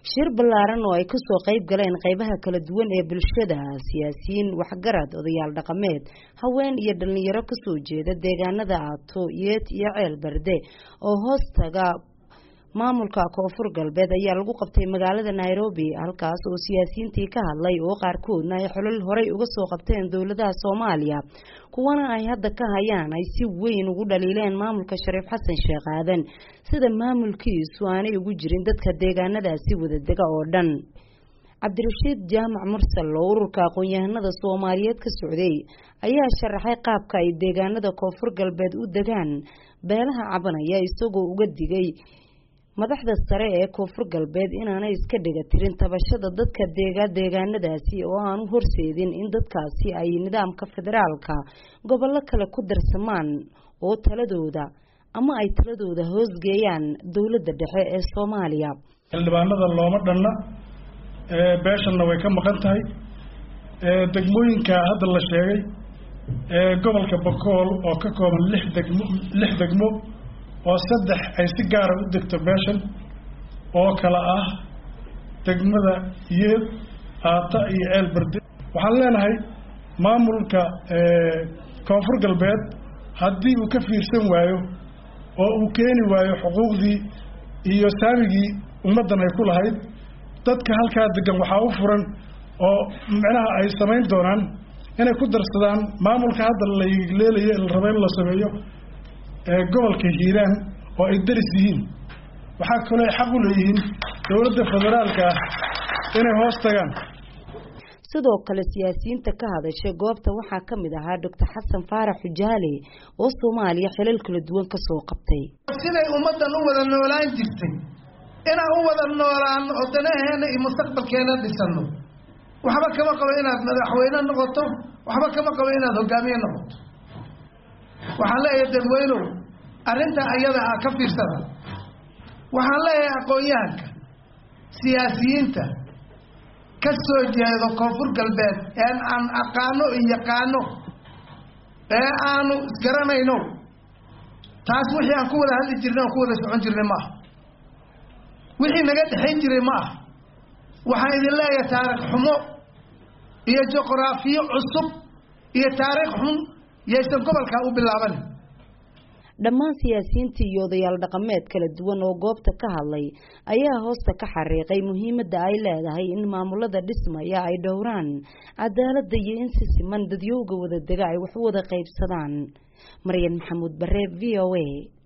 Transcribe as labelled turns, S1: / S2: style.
S1: shir ballaaran oo ay kasoo qayb galeen qaybaha kala duwan ee bulshada siyaasiyiin waxgarad odayaal dhaqameed haween iyo dhalinyaro kasoo jeeda deegaanada aato yeet iyo ceel berde oo hoos taga maamulka koonfur galbeed ayaa lagu qabtay magaalada nairobi halkaas oo siyaasiyiintii ka hadlay oo qaarkoodna ay xolol horey uga soo qabteen dowladaha soomaaliya kuwana ay hadda ka hayaan ay si weyn ugu dhaliileen maamulka shariif xasan sheekh aadan sida maamulkiisu aanay ugu jirin dadka deegaanadaasi wadadega oo dhan cabdirashiid jaamac mursal oo ururka aqoon-yahanada soomaaliyeed ka socday ayaa sharaxay qaabka ay deegaanada koonfur galbeed u degaan beelaha cabanaya isagoo uga digay madaxda sare ee koonfur galbeed inaanay iska dhiga tirin tabashada dadka deega deegaanadaasi oo aanu horseedin in dadkaasi ay nidaamka federaalka gobollo kale ku darsamaan oo taladooda ama ay taladooda hoosgeeyaan dowladda dhexe ee soomaaliya
S2: xildhibaanada looma dhanna beeshanna way ka maqan tahay degmooyinka hadda la sheegay gobolka bakool oo ka kooban lix degmo lix degmo oo saddex ay si gaara u degto beeshan oo kale ah degmada yeed aata iyo ceel berde waxaan leenahay maamulka koonfur galbeed haddii uu ka fiirsan waayo oo uu keeni waayo xuquuqdii iyo saamigii ummaddan ay ku lahayd dadka halkaa degan waxaa u furan oo micnaha ay samayn doonaan inay ku darsadaan maamulka hadda la leelayo la raba in la sameeyo gobolka hiiraan oo ay daris yihiin waxaa kaloo ay xaq u leeyihiin dowladda federaalka ah inay hoos tagaan
S1: sidoo kale siyaasiyiinta ka hadashay goobta waxaa ka mid ahaa doctor xasan faarax xujaale oo soomaaliya xilal kala duwan ka soo qabtay
S3: siday ummaddan u wada noolaan jirtay inaan u wada noolaano oo danaheena iyo mustaqbalkeena dhisano waxba kama qabo inaad madaxweyne noqoto waxba kama qabo inaad hogaamiye noqoto waxaan leeyahay dadweynow arrintaa ayada ah ka fiirsada waxaan leeyahay aqoon-yahanka siyaasiyiinta ka soo jeedo koonfur galbeed ee aan aqaano iyo yaqaano ee aanu isgaranayno taas wixii aan ku wada hadli jirnay aan ku wada socon jirnay maaha wixii naga dhexayn jiray ma aha waxaan idin leeyahay taarikh xumo iyo juqraafiyo cusub iyo taariikh xun yaysan gobolkaa u bilaaban
S1: dhammaan siyaasiyiintii iyo odayaal dhaqameed kala duwan oo goobta ka hadlay ayaa hoosta ka xariiqay muhiimadda ay leedahay in maamulada dhismaya ay dhowraan cadaaladda iyo in si siman dadyowga wadadega ay wax u wada qaybsadaan maryan maxamuud bare v o a